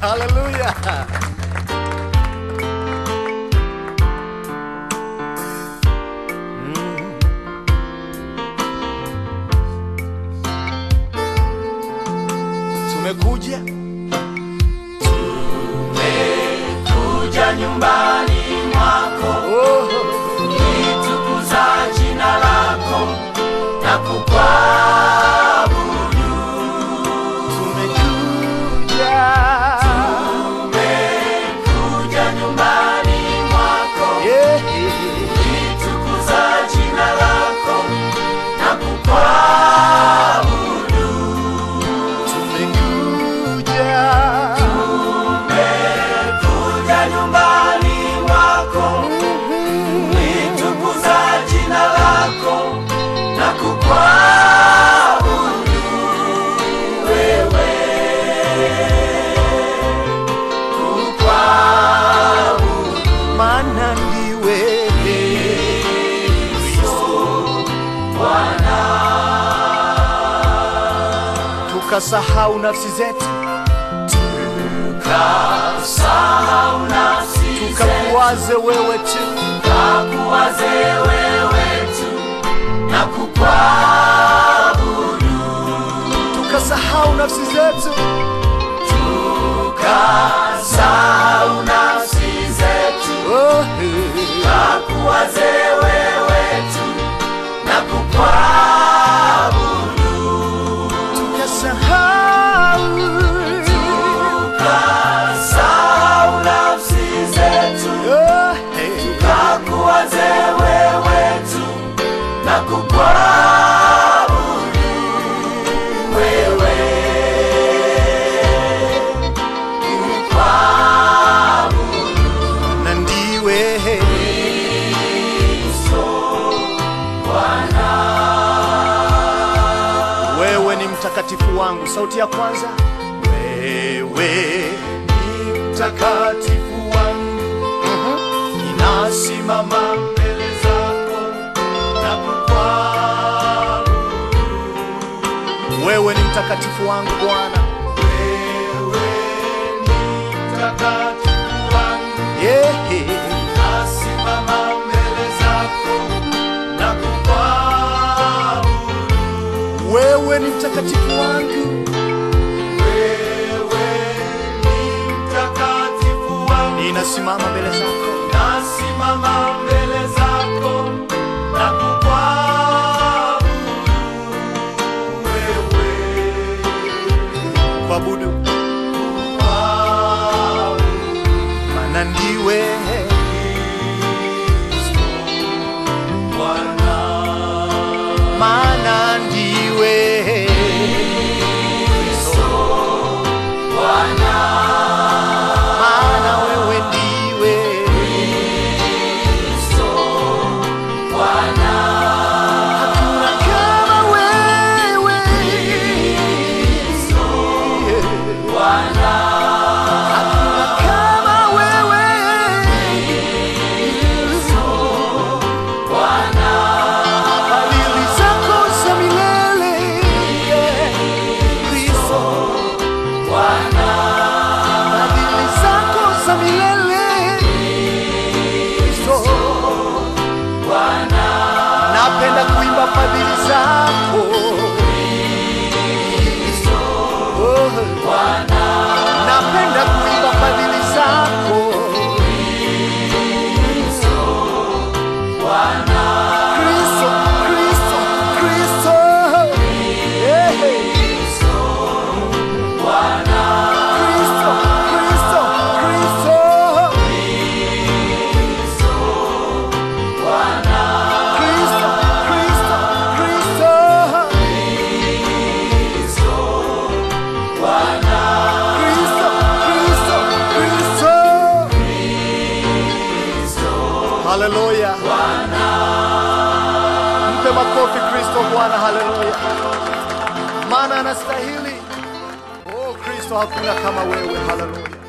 Haleluya. Tumekuja kuja nyumbani mwako oh, litukuza jina lako na kukwabudu tumekuja kuja nyumbani mwako yeah. litukuza jina lako na kukwabudu Tumekuja kuja nyumbani mwako litukuza jina lako na kukwabudu wewe kukwabudu maana ndiwe tukasahau nafsi zetu sahau nafsi zetu tukakuwaze wewe tu kakuwaze wewe tu na kukwabudu tukasahau nafsi zetu tukasahau nafsi zetu oh, kakuwaze wewe tu na kukwabudu tukasahau tukasahau nafsi zetu oh, kakuwaze wewe tu na kukwabudu wewe kukwabudu na ndiwe Bwana wewe ni mtakatifu wangu sauti ya kwanza wewe ni mtakatifu wangu inasimama mbele zako na kukwabudu wewe ni mtakatifu wangu bwana wewe ni mtakatifu wangu yeah. nasimama mbele zako na kukwabudu wewe ni mtakatifu wangu wewe ni mtakatifu wangu ninasimama mbele zako nasimama mbele zako na kukwabudu wewe kuabudu maana ndiwe Bwana maana ndiwe Bwana maana wewe ndiwe Bwana hakuna kama wewe Bwana hakuna kama wewe Bwana fadhili zako za milele Kristo Bwana fadhili zako za milele Kristo Bwana napenda kuimba fadhili zako Oh, napenda kuimba fadhili zako Kristo, Kristo, Kristo. Yeah. Kristo, Kristo, Kristo. Kristo, Kristo, Kristo. Kristo, Kristo, Kristo. Haleluya. Mpe makofi Kristo Bwana, haleluya. Maana anastahili. Oh Kristo, hakuna kama wewe, haleluya.